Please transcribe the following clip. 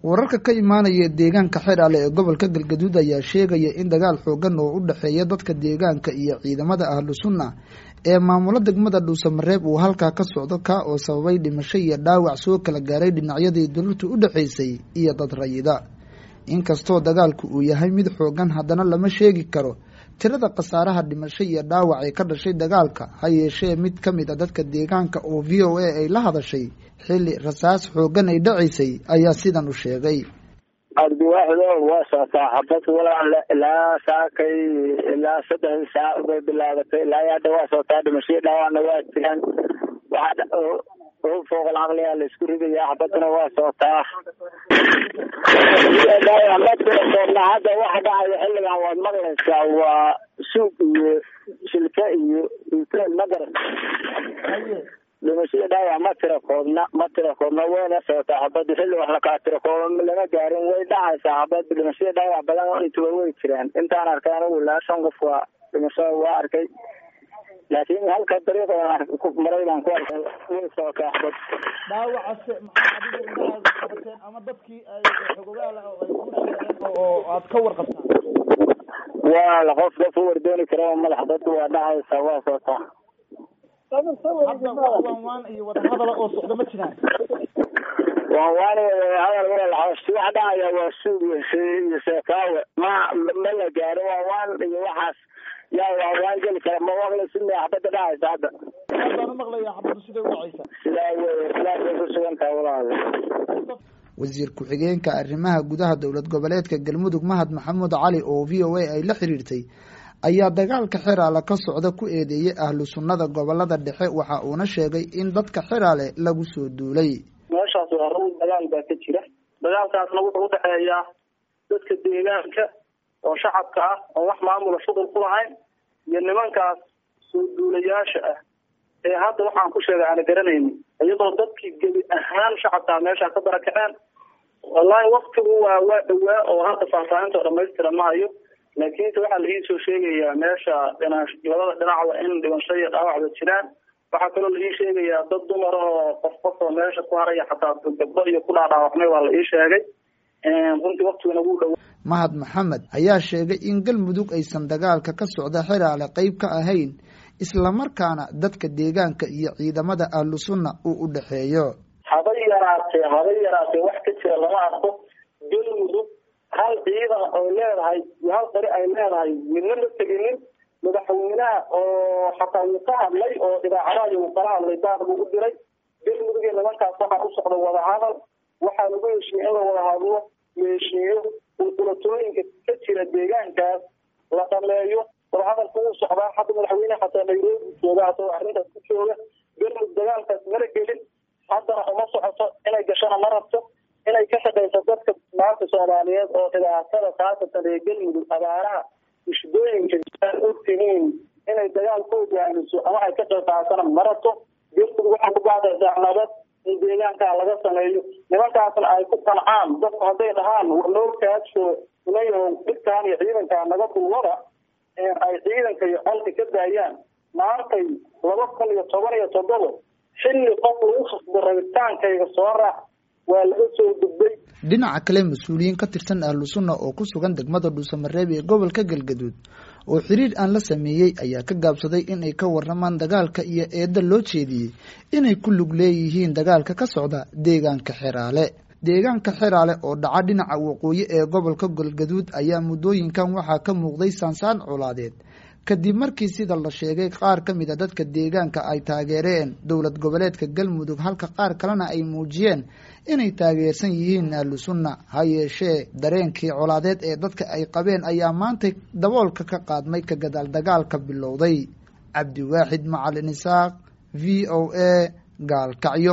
wararka ka imaanaya deegaanka xeraale ee gobolka galgaduud ayaa sheegaya in dagaal xoogan oo u dhexeeya dadka deegaanka iyo ciidamada ahlu sunna ee maamulo degmada dhuusamareeb uu halkaa ka socdo kaa oo sababay dhimasho iyo dhaawac soo kala gaaray dhinacyadii dowladtu u dhexaysay iyo dad rayida inkastoo dagaalku uu yahay mid xoogan haddana lama sheegi karo tirada khasaaraha dhimasho iyo dhaawac ee ka dhashay dagaalka ha yeeshee mid ka mid a dadka deegaanka oo v o a ay la hadashay xilli rasaas xoogan ay dhacaysay ayaa sidan u sheegay cabdiwaaxido waa socotaa xabad walaal ilaa saakay ilaa saddex saac bay bilaabatay ilaa hadda waa socotaa dhimashadii dhaawacna waa jiraan waxaa fooqal caqliga la isku ridayaa xabadana waa socotaa hadda waxa dhacaya xilligan waad maqlaysaa waa suug iyo shilka iyo utel magaran dhimashada dhaawac ma tira koobna ma tira koobna wayna socotaa xabada xilli wax lakaa tira kooba lama gaarin way dhacaysaa xabada dhimashada dhaawac badan intuba way jiraan intaan arkay anigu ilaa shan qof waa dhimashada waa arkay laakiin halka dariiqa maray baan ku arkay way socotaa xabad dhaawacase maxaa adigu indhahaad qabateen ama dadkii ay xogogaal oo ay ku sheegeen oo aad ka warqabtaan waa la qof qof u wardooni kara madax dadku waa dhacaysaa waa socotaa hadda waan waan iyo wadahadala oo socda ma jiraan waan waan hadal walaalaxaasi waxa dhacaya waa suug iyo seekaawe ma ma la gaaro waan waan iyo waxaas yaa waan waan geli kara ma maqla sina xabada dhacaysa hadda baan u maqlaya xabadu siday u dhacaysa sidaa wey sidaas bay ku sugan tahay walaal wasiir ku-xigeenka arrimaha gudaha dowlad goboleedka galmudug mahad maxamuud cali oo v o a ay la xiriirtay ayaa dagaalka xeraale ka socda ku eedeeyey ahlu sunnada gobolada dhexe waxa uuna sheegay in dadka xeraale lagu soo duulay meeshaas waa run dagaal baa ka jira dagaalkaasna wuxuu udhexeeyaa dadka deegaanka oo shacabka ah oo wax maamula shuqul ku lahayn iyo nimankaas soo duulayaasha ah ee hadda waxaan ku sheegay aana garanayni iyadoo dadkii gebi ahaan shacabkaa meeshaa ka barakaceen wallahi waktigu waa waa dhawaa oo hadda faahfaahinta dhamaystira ma hayo laakiinse waxaa la iisoo sheegayaa meesha dhina labada dhinacba in dhimasho iyo dhaawacda jiraan waxaa kaloo la ii sheegayaa dad dumar oo qof qof oo meesha ku haraya xataa gabdho iyo ku dhaadhaawacmay waa la ii sheegay runtii waktiguna wuu dhawa mahad maxamed ayaa sheegay in galmudug aysan dagaalka ka socda xeraale qeyb ka ahayn islamarkaana dadka deegaanka iyo ciidamada ahlu sunna uu u dhexeeyo habay yaraatee habay yaraatee wax ka jira lama arko galmudug hal ciidan oo leedahay iyo hal qari ay leedahay midna ma teginin madaxweynaha oo xataa wuu ka hadlay oo idaacadaha wuu kala hadlay daad buu u diray galmudug iyo nimankaas waxaa u socda wadahadal waxaa lagu heshiiyey in la wada hadlo la heshiiyo uqulatooyinka ka jira deegaankaas la dhameeyo wadahadalka wuu socdaa hadda madaxweyne xataa nairobi jooga asagoo arrintaas ku jooga galmudug dagaalkaas mala gelin haddana uma socoto inay gashana ma rabto inay ka shaqayso dadka maanta soomaaliyeed oo dhibaatada khaasatan reer galmudug abaaraha mushidooyinka aan ogtihiin inay dagaal ku hogaamiso ama ay ka qayb qaatana ma rabto galmudug waxay ku baadaysaa nabad in deegaankaa laga sameeyo nimankaasna ay ku qancaan dadku hadday dhahaan noo kaadsoo inayahow dhibkaan iyo ciidankaa naga dulwada ay ciidanka iyo colka ka daayaan maantay laba kun iyo toban iyo toddoba xilli qof lagu khasbo rabitaankayga soo raac waa laga soo gudbay dhinaca kale mas-uuliyiin ka tirsan ahlu sunna oo ku sugan degmada dhuusamareeb ee gobolka galgaduud oo xiriir aan la sameeyey ayaa ka gaabsaday in ay ka waramaan dagaalka iyo eedda loo jeediyey inay ku lug leeyihiin dagaalka ka socda deegaanka xeraale deegaanka xeraale oo dhaca dhinaca waqooyi ee gobolka galgaduud ayaa muddooyinkan waxaa ka muuqday saansaan colaadeed kadib markii sida la sheegay qaar ka mid a dadka deegaanka ay taageereen dowlad goboleedka galmudug halka qaar kalena ay muujiyeen inay taageersan yihiin ahlu sunna ha yeeshee dareenkii colaadeed ee dadka ay qabeen ayaa maantay daboolka ka qaadmay ka gadaal dagaalka bilowday cabdiwaaxid macalin isaaq v o a gaalkacyo